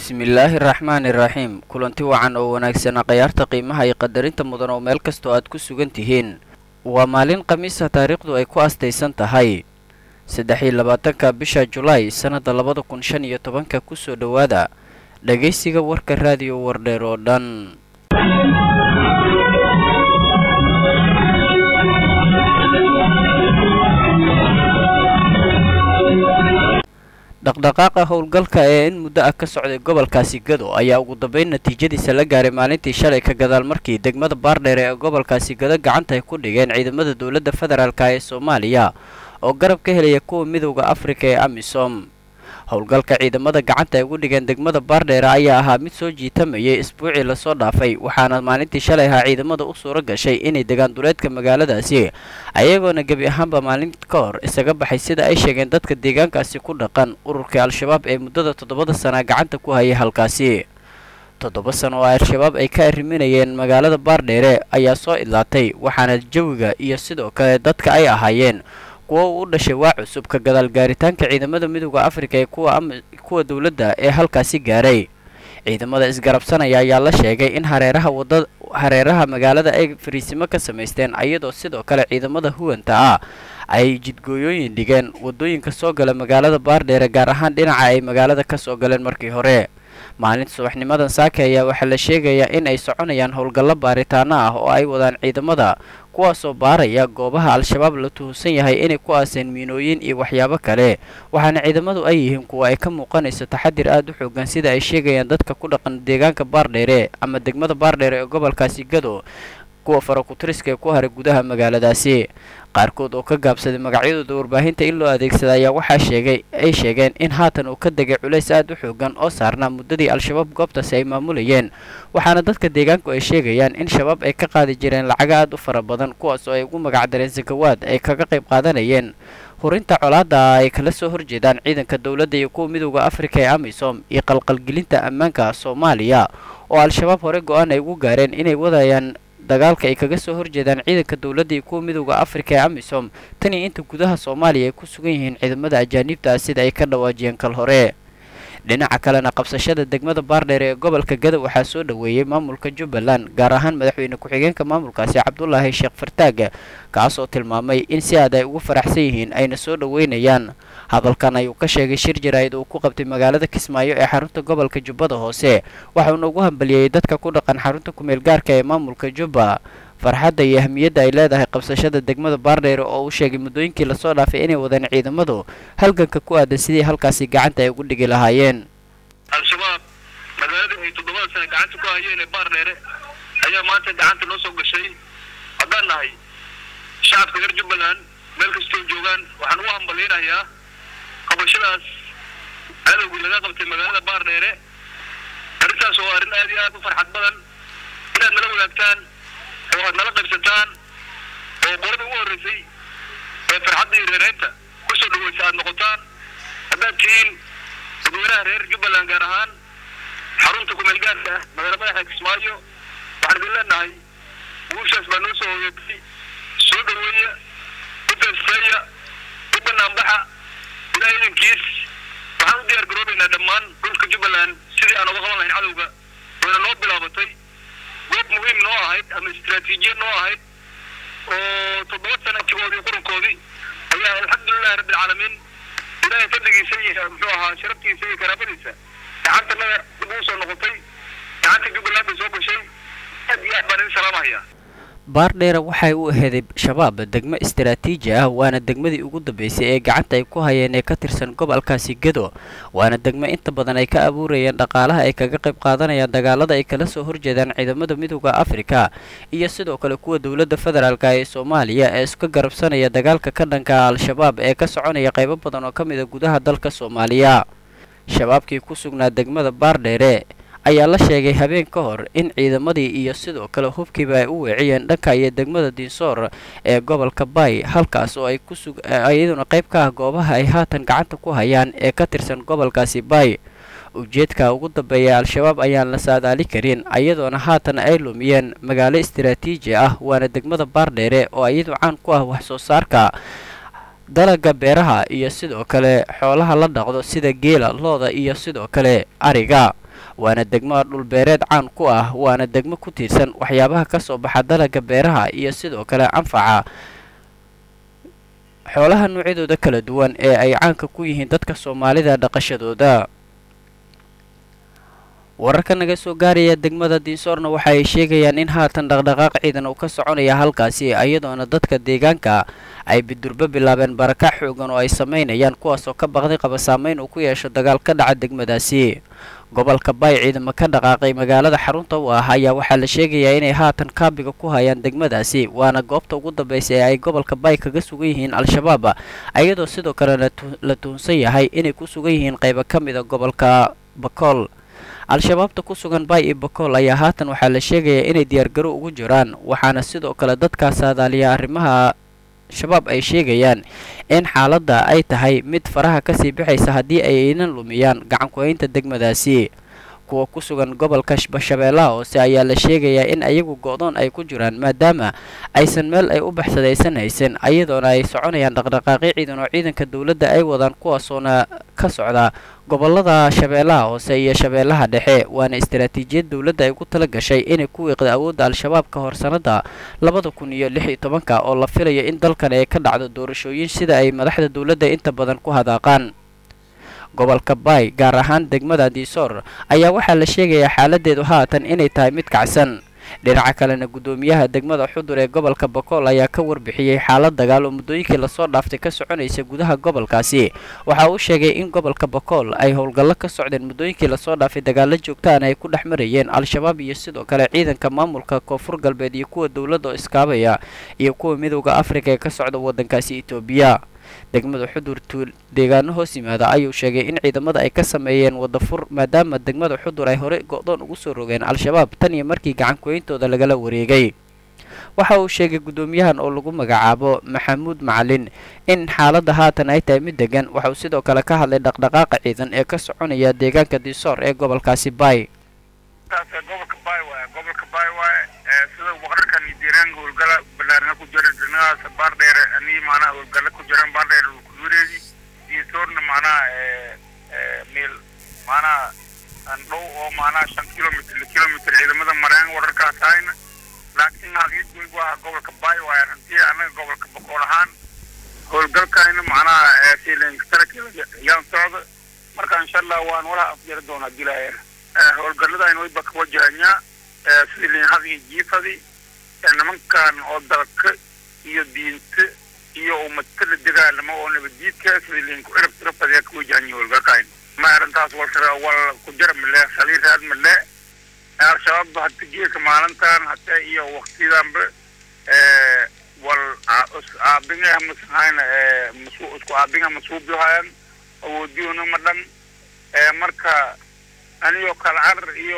bismillaahi raxmaani raxiim kulanti wacan oo wanaagsanaa khayaarta qiimaha iyo qadarinta mudan oo meel kastoo aad ku sugan tihiin waa maalin khamiisa taariikhdu ay ku astaysan tahay saddex iyo labaatanka bisha julaay sannadda labada kun shan iyo tobanka kusoo dhowaada dhagaysiga warka raadiyo wardheer oo dhan dhaqdhaqaaqa howlgalka ee in muddo ah ka socday gobolkaasi gado ayaa ugu dambeyn natiijadiisa la gaaray maalintii shalay ka gadaal markii degmada baardheere ee gobolkaasi gado gacanta ay ku dhigeen ciidamada dowladda federaalka ee soomaaliya oo garab ka helaya kuwa midowda afrika ee amisom howlgalka ciidamada gacanta ay ugu dhigeen degmada baardheere ayaa ahaa mid soo jiitamayay isbuucii lasoo dhaafay waxaana maalintii shalay ahaa ciidamada u suuro gashay inay degaan duleedka magaaladaasi ayagoona gebi ahaanba maalin ka hor isaga baxay sida ay sheegeen dadka deegaankaasi ku dhaqan ururkii al-shabaab ee muddada toddobada sana gacanta ku hayay halkaasi toddoba sano oo al-shabaab ay ka arriminayeen magaalada baardheere ayaa soo idlaatay waxaana jawiga iyo sidoo kale dadka ay ahaayeen kuwa uu u dhashay waa cusub ka gadaal gaaritaanka ciidamada midowda afrika ee kuwa kuwa dowladda ee halkaasi gaaray ciidamada isgarabsanaya ayaa la sheegay in hareeraha wada hareeraha magaalada ay fariisimo ka samaysteen iyadoo sidoo kale ciidamada huwanta ah ay jidgooyooyin dhigeen wadooyinka soo gala magaalada baardheere gaar ahaan dhinaca ay magaalada ka soo galeen markii hore maalinta subaxnimadan saake ayaa waxaa la sheegayaa in ay soconayaan howlgallo baaritaano ah oo ay wadaan ciidamada kuwaasoo baaraya goobaha al-shabaab la tuhusan yahay inay ku aaseen miinooyin iyo waxyaabo kale waxaana ciidamadu ay yihiin kuwa ay ka muuqanayso taxadir aad u xoogan sida ay sheegayaan dadka ku dhaqan deegaanka baardheere ama degmada baardheere ee gobolkaasi gado kuwa farakutiriska ee ku haray gudaha magaaladaasi qaarkood oo ka gaabsaday magacyadooda warbaahinta in loo adeegsada ayaa waxaa sheegay ay sheegeen in haatan uu ka degay culays aad u xoogan oo saarnaa muddadii al-shabaab goobtaasi ay maamulayeen waxaana dadka deegaanku ay sheegayaan in shabaab ay ka qaadi jireen lacago aad u fara badan kuwaas oo ay ugu magacdareen sakawaad ay kaga qayb qaadanayeen hurinta colaada ay kala soo horjeedaan ciidanka dowladda iyo kuwa midowda afrika ee amisom iyo qalqalgelinta ammaanka soomaaliya oo al-shabaab hore go-aan ay ugu gaareen inay wadayaan dagaalka ay kaga soo horjeedaan ciidanka dowladda iyo kuwa midowda afrika ee amisom tan iyo inta gudaha soomaaliya ay ku sugan yihiin ciidamada ajaaniibta ah sida ay ka dhawaajiyeen kal hore dhinaca kalena qabsashada degmada baardheere ee gobolka gada waxaa soo dhoweeyey maamulka jubbaland gaar ahaan madaxweyne ku-xigeenka maamulkaasi cabdulaahi sheekh fartaag kaas oo tilmaamay in si aad ay ugu faraxsan yihiin ayna soo dhoweynayaan hadalkan ayuu ka sheegay shir jaraa'id uu ku qabtay magaalada kismaayo ee xarunta gobolka jubbada hoose waxauna ugu hambaliyeyey dadka ku dhaqan xarunta kumeel gaarka ee maamulka jubba farxadda iyo ahmiyadda ay leedahay qabsashada degmada baardheere oo uu sheegay muddooyinkii lasoo dhaafay inay wadaan ciidamadu halganka ku aadan sidii halkaasi gacanta ay ugu dhigi lahaayeen al-shabaab magaalada ay toddobada sane gacanta ku hayeen ee baardheere ayaa maanta gacanta noo soo gashay haddaan nahay shacabka reer jubbaland meel kastoo joogaan waxaan ugu hambalyaynayaa qabashadaas cadowgii laga qabtay magaalada baardheere arrintaas oo arrin aad iyo aad u farxad badan inaad nala wadaagtaan oo aad nala qaybsataan oo qorada ugu horreysay ee farxadda iyo reereynta kusoo dhaweysa aad noqotaan haddaad tihiin dadweynaha reer jubbaland gaar ahaan xarunta kumeel gaarka ah magaala madaxa kismaayo waxaan idin leenahay guushaas baa noo soo hoyatay soo dhaweeya u feesteeya u banaanbaxa ilaa idankiis waxaan u diyaar garoobaynaa dhammaan dhulka jubbaland sidii aan uga qaban lahayn cadowga wayna noo bilaabatay goob muhiim noo ahayd ama istraatiijiyad noo ahayd oo toddoba sana jigoodii qurankoodii ayaa alxamdulilahi rabbi alcaalamiin ilaahay fadligiisa iyo muxuu ahaa sharaftiisa iyo karaamadiisa gacantanada dib ugu soo noqotay gacanta jubbaland bay soo gashay aad iyo aad baan idin salaamahaya baardheere waxay u aheeday shabaab degmo istaraatiiji ah waana degmadii ugu dambeysay ee gacanta ay ku hayeen ee ka tirsan gobolkaasi gado waana degmo inta badan ay ka abuurayeen dhaqaalaha ay kaga qayb qaadanayaan dagaalada ay kala soo horjeedaan ciidamada midowda afrika iyo sidoo kale kuwa dowladda federaalk ee soomaaliya ee iska garabsanaya dagaalka ka dhanka al-shabaab ee ka soconaya qaybo badan oo ka mid a gudaha dalka soomaaliya shabaabkii ku sugnaa degmada baardheere ayaa la sheegay habeen ka hor in ciidamadii iyo sidoo kale hubkiiba ay u weeciyeen dhanka iyo degmada diinsoor ee gobolka bay halkaas oo ay kusug iyaduna qayb ka ah goobaha ay haatan gacanta ku hayaan ee ka tirsan gobolkaasi bay ujeedka ugu dambeeya al-shabaab ayaan la saadaali karin iyadoona haatan ay lumiyeen magaalo istaraatiiji ah waana degmada baardheere oo iyadu caan ku ah wax soo saarka dalaga beeraha iyo sidoo kale xoolaha la dhaqdo sida geela looda iyo sidoo kale ariga waana degmo dhulbeereed caan ku ah waana degmo ku tiirsan waxyaabaha ka soo baxa dalagga beeraha iyo sidoo kale anfaca xoolaha noocyadooda kala duwan ee ay caanka ku yihiin dadka soomaalida dhaqashadooda wararka naga soo gaaraya degmada diinsoorna waxa ay sheegayaan in haatan dhaqdhaqaaq ciidan uu ka soconaya halkaasi iyadoona dadka deegaanka ay bidurbo bilaabeen barakac xoogan oo ay samaynayaan kuwaasoo ka baqday qaba saameyn uu ku yeesho dagaal ka dhaca degmadaasi gobolka bay ciidamo ka dhaqaaqay magaalada xarunta u ah ayaa waxaa la sheegayaa inay haatan kaabiga ku hayaan degmadaasi waana goobta ugu dambaysa ee ay gobolka bay kaga sugan yihiin al-shabaab iyadoo sidoo kale la tuhunsan yahay inay ku sugan yihiin qaybo ka mida gobolka bakool al-shabaabta ku sugan bay iyo bakool ayaa haatan waxaa la sheegayaa inay diyaargaro ugu jiraan waxaana sidoo kale dadkaas saadaaliya arrimaha shabaab ay sheegayaan in xaaladda ay tahay mid faraha kasii bixaysa haddii aynan lumiyaan gacanku-haynta degmadaasi kuwa ku sugan gobolka shabeellaha hoose ayaa la sheegayaa in ayagu go-doon ay ku jiraan maadaama aysan meel ay u baxsadaysan haysan iyadoona ay soconayaan dhaqdhaqaaqyo ciidan oo ciidanka dowladda ay wadaan kuwaasoona ka socda gobolada shabeellaha hoose iyo shabeellaha dhexe waana istaraatiijiyad dowladda ay ku tala gashay inay ku wiiqda awoodda al-shabaab ka hor sannada labada kun iyo lix iyo tobanka oo la filayo in dalkan ay ka dhacdo doorashooyin sida ay madaxda dowladda inta badan ku hadaaqaan gobolka bay gaar ahaan degmada diisoor ayaa waxaa la sheegayaa xaaladeedu haatan inay tahay mid kacsan dhinaca kalena guddoomiyaha degmada xudur ee gobolka bakool ayaa ka warbixiyey xaalad dagaal oo muddooyinkii lasoo dhaaftay ka soconaysa gudaha gobolkaasi waxa uu sheegay in gobolka bakool ay howlgallo ka socdeen muddooyinkii lasoo dhaafay dagaalo joogtaana ay ku dhex marayeen al-shabaab iyo sidoo kale ciidanka maamulka koonfur galbeed iyo kuwa dowladda oo iskaabaya iyo kuwa midowda afrika ee ka socda waddankaasi etoobiya degmada xudur tuul deegaano hoos yimaada ayuu sheegay in ciidamada ay ka sameeyeen wadafur maadaama degmada xudur ay horey go-doon ugu soo rogeen al-shabaab tan iyo markii gacankuweyntooda lagala wareegay waxa uu sheegay guddoomiyahan oo lagu magacaabo maxamuud macalin in xaaladda haatan ay tahay mid degan waxa uu sidoo kale ka hadlay dhaqdhaqaaqa ciidan ee ka soconaya deegaanka diisoor ee gobolkaasi bay gobolka bay waay gobolka bay waay sida wararkan deegaanka howlgala balaarina ku jira dhinacaas baardheer ani maanaha howlgala ku jiraan baardheer kudureedi diisoorna maanaha meel maanaha aan dhow oo maanaha shan kilomitr kilomitr ciidamada mareen wararkaas ahayna laakiin haqiiqdii waa gobolka bay waay runtii anaga gobolka boqol ahaan howlgalkayna macnaha silinktarakyaan socda marka insha allah waan walaha afjari doonaa dilaayana howlgaladayna wayba ka wajahanyaa sidii linhadii jiifadii nimankan oo dalka iyo diinta iyo ummata la dagaalamo oo nabadiidka sidii linku cirab tirafadiya ka wajahanya howlgalkayna ma arrintaas wal wal ku jara male saliiraad male al-shabaab hata geeka maalintan hata iyo waktidanba wal aabinga masahayna masu isku aabinga masuubihayan awoodiyona ma dhan marka anigoo kala carar iyo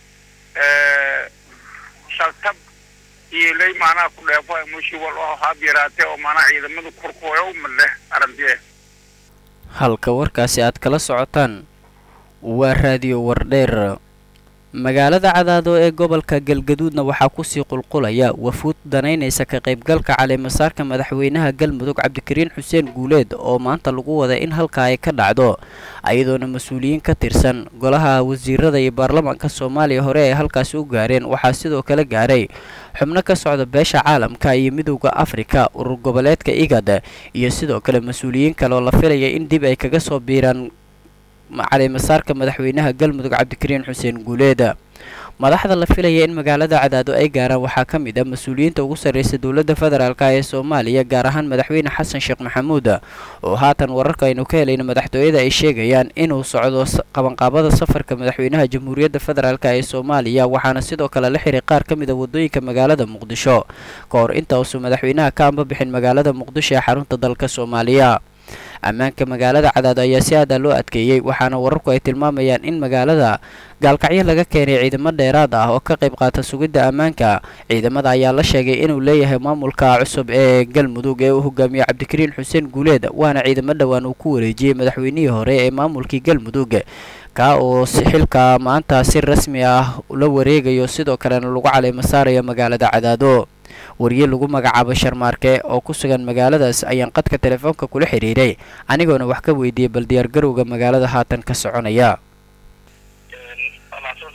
shaltab iyo lay macnaha ku dheefo mushi wal oo haab yaraatee oo macnaha ciidamadu korkooyo ma leh arrintiye halka warkaasi aad kala socotaan waa raadiyo wardheer magaalada cadaado ee gobolka galgaduudna waxaa kusii qulqulaya wafuud danaynaysa ka qaybgalka caleemasaarka madaxweynaha galmudug cabdikariin xuseen guuleed oo maanta lagu wada in halkaa ay ka dhacdo ayadoona mas-uuliyiin ka tirsan golaha wasiirada iyo baarlamaanka soomaaliya hore ay halkaasi u gaareen waxaa sidoo kale gaaray xubno ka socda beesha caalamka iyo midowda afrika urur goboleedka igad iyo sidoo kale mas-uuliyiin kale oo la filaya in dib ay kaga soo biiraan caleemasaarka madaxweynaha galmudug cabdikariin xuseen guuleed madaxda la filaya in magaalada cadaado ay gaaraan waxaa ka mid ah mas-uuliyiinta ugu sarreysa dowladda federaalk ee soomaaliya gaar ahaan madaxweyne xasan sheekh maxamuud oo haatan wararka aynu ka helayna madaxtooyada ay sheegayaan inuu socdo qabanqaabada safarka madaxweynaha jamhuuriyadda federaalk ee soomaaliya waxaana sidoo kale la xiray qaar ka mid a wadooyinka magaalada muqdisho ka hor inta uusan madaxweynaha ka amba bixin magaalada muqdisho ee xarunta dalka soomaaliya ammaanka magaalada cadaado ayaa si aada loo adkeeyey waxaana wararku ay tilmaamayaan in magaalada gaalkacyo laga keenay ciidamo dheeraad ah oo ka qayb qaata sugidda ammaanka ciidamada ayaa la sheegay inuu leeyahay maamulka cusub ee galmudug ee uu hogaamiye cabdikariin xuseen guuleed waana ciidamo dhowaan uu ku wareejiyey madaxweynihii hore ee maamulkii galmudug kaa oo xilka maanta si rasmi ah la wareegayo sidoo kalena lagu caleemo saarayo magaalada cadaado wariye lagu magacaabo sharmaarke oo ku sugan magaaladaas ayaan qadka telefoonka kula xiriiray anigoona wax ka weydiiyey bal diyaargarowga magaalada haatan ka soconaya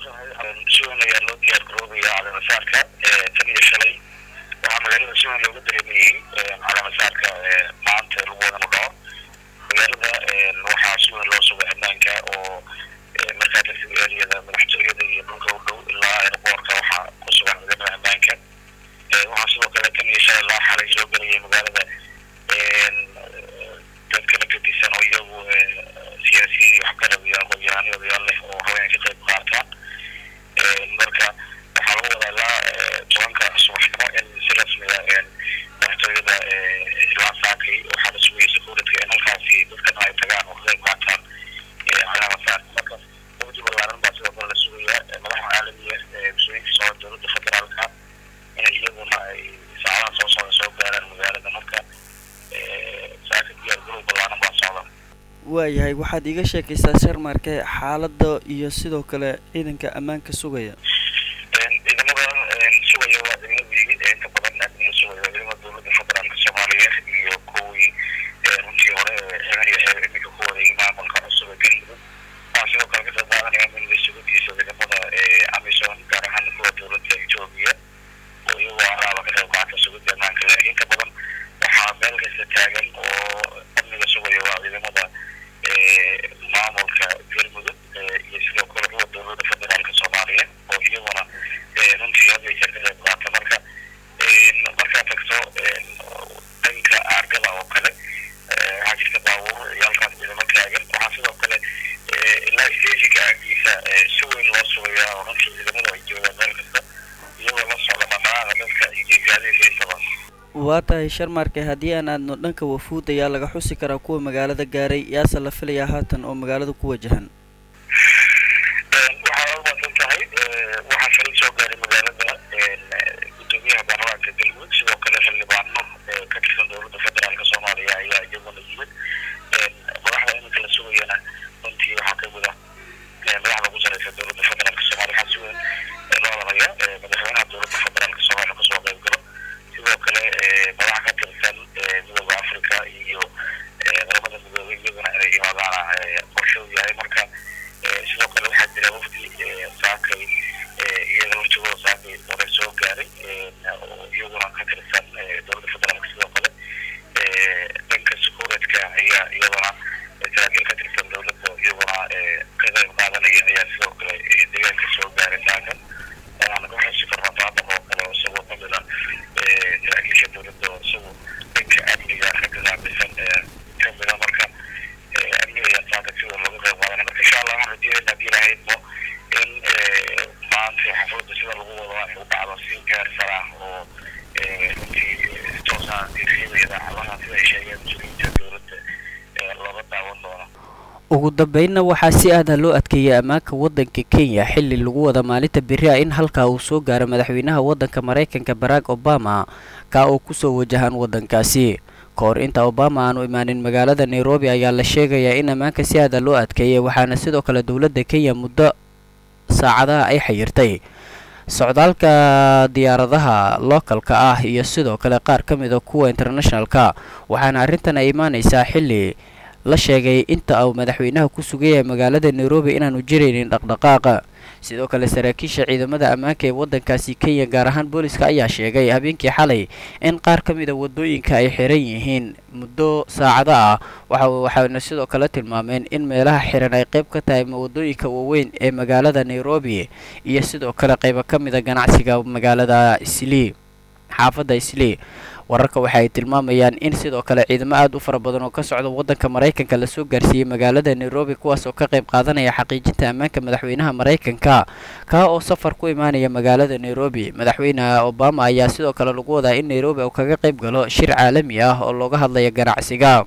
si weyn ayaa loo diyaar garoobaya caleemasaarka tan iyo shalay waxaa magaalada si weyn looga dareemayey caleemasaarka maanta lagu wadanu dhaco magaalada waxaa si weyn loo sugay ammaanka oo markaa dadka eriyada madaxtooyada iyo dhulka u dhow ilaa airboortka waxaa ku sugan ciidamada ammaanka waxaa sidoo kale tan iyo shalay laa xalay soo gelayay magaalada dad kala gedisan oo iyagu siyaasiyiin iyo waxgarab iyo aqoon-yahano odayaal leh oo haween ka qayb qaata marka waxaa lagu wadaa ilaa tobanka subaxnimo in si rasmiga madaxtooyada ilaa saakay waxaa la sugayay sakuuradka in halkaasi dadkana ay tagaan oo ka qayb qaataan calaamasaarka marka wafdi ballaaran baa sidoo kale la sugaya madaxa caalamiya mas-uuliyiinka socda dowladda federaalka inay iyaguna ay saacadaha soo socda soo gaaraan magaalada marka saaka diyaar garow ballaaran baa socda waayahay waxaad iiga sheekaysaa sharmarke xaaladda iyo sidoo kale ciidanka ammaanka sugaya ciidamada sugaya waa ciidamadii inta badan amniga sugaya ciidamada dowladda federaalka soomaaliya iyo kuwii runtii hore xegan iyo xeer iminka ku wareegay maamulka cusub ee galmudug waxaa sidoo kale ka qayb qaadanaya amniga sugadiisa ciidamada amisom gaar ahaan kuwa dowladda etoobiya oo iyagoo alaaba ka qayb qaata sugidda ammaanka laakiin inta badan waxaa meel kasta taagan oo amniga sugaya waa ciidamada maamulka galmudug iyo sidoo kale kuwa dowladda federaalka soomaaliya oo iyaguna runtii hadda jeer ka qayb qaata marka markaa tagto dhanka aargada oo kale waxaa jirta baabuur iyo halkaas ciidamo taagan waxaa sidoo kale ilaa steshinka aagiisa si weyn loo sugayaa oo runtii ciidamadu ay joogaan meel kasta iyagoo la socda dhaqaaqa dadka iyo gaadiidka intaba waa tahay sharmarke haddii aan aadno dhanka wafuud ayaa laga xusi karaa kuwa magaalada gaaray yaase la filayaa haatan oo magaalada ku wajahan waxaa umaasan tahay waxaa shalay soo gaaray magaalada gudoomiyaha baarlamaanka galmudug sidoo kale xildhibaano ka tirsan dowladda federaalka soomaaliya ayaa iyaguna yimid madaxda iminka la sugayana runtii waxaa kamid ah madaxda ugu sareysa dowladda federaalka soomaaliya waxaa si weyn loo hadalaya madaxweynaha dowladda federaalka soomaaliya kasoo qayb galo sidoo kale madaxa ka tirsan midooda africa iyo qaramada midoobay iyaguna inay imaadaana qorshe u yahay marka sidoo kale waxaa jira wafdi saakay iyaga laftigooda saakay hore soo gaaray oo iyaguna ka tirsan dowladda federaalka sidoo kale dhanka secuuritka ayaa iyaduna saraakiil ka tirsan dowladda iyaguna ka qayb qaadanaya ayaa sidoo kale deegaanka soo gaaray saakan aan ka xusi karna baadaq oo kale oo isagoo kamid ah saraakiisha dowladda oo isagu dhanka amniga ragga qaabilsan kamida marka amniga ayaa saaka sidoo looga qayb qaadanaya marka insha allah waxaan rajeynayna haddii ilahaydmo in maanta xafladda sida lagu wado ay u dhacdo si gaar sar ah oo runtii toosa tiriyada idaacadaha sida ay sheegeen mas-uuliyiinta dowladda looga daawan doono ugu dambeynna waxaa si aada loo adkeeyay ammaanka waddanka kenya xilli lagu wada maalinta beri a in halkaa uu soo gaaro madaxweynaha waddanka maraykanka barack obama kaa oo kusoo wajahaan waddankaasi ka hor inta obama aanu imaanin magaalada nairobi ayaa la sheegayaa in ammaanka si aada loo adkeeyay waxaana sidoo kale dowladda kenya muddo saacadaha ay xayirtay socdaalka diyaaradaha lookalka ah iyo sidoo kale qaar ka mid a kuwa internationalka waxaana arrintan ay imaanaysaa xilli la sheegay inta uu madaxweynaha ku sugan yahay magaalada nairobi inaanu jiraynin dhaqdhaqaaqa sidoo kale saraakiisha ciidamada ammaanka ee waddankaasi kenya gaar ahaan booliska ayaa sheegay habeenkii xalay in qaar ka mida wadooyinka ay xiran yihiin muddo saacado ah waxayna sidoo kale tilmaameen in meelaha xiran ay qayb ka tahay wadooyinka waaweyn ee magaalada nairobi iyo sidoo kale qaybo ka mida ganacsiga magaalada islii xaafadda islii wararka waxa ay tilmaamayaan in sidoo kale ciidamo aad u fara badan oo ka socda waddanka maraykanka lasoo gaarsiiyey magaalada nairobi kuwaas oo ka qayb qaadanaya xaqiijinta ammaanka madaxweynaha maraykanka kaa oo safar ku imaanaya magaalada nairobi madaxweyne obama ayaa sidoo kale lagu wadaa in nairobi uu kaga qayb galo shir caalami ah oo looga hadlaya ganacsiga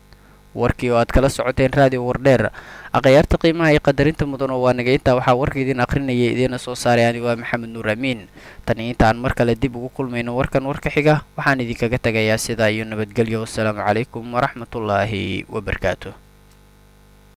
warkii oo aad kala socoteen raadiyo wardheer akhyaarta qiimaha iyo qadarinta mudan oo waa naga intaa waxaa warka idiin akhrinaya idiina soo saaray ani waa maxamed nuur amiin tani intaan mar kale dib ugu kulmayno warkan warka xiga waxaan idinkaga tegayaa sidaa iyo nabadgelyo wassalaamu calaykum waraxmatullaahi wabarakaatu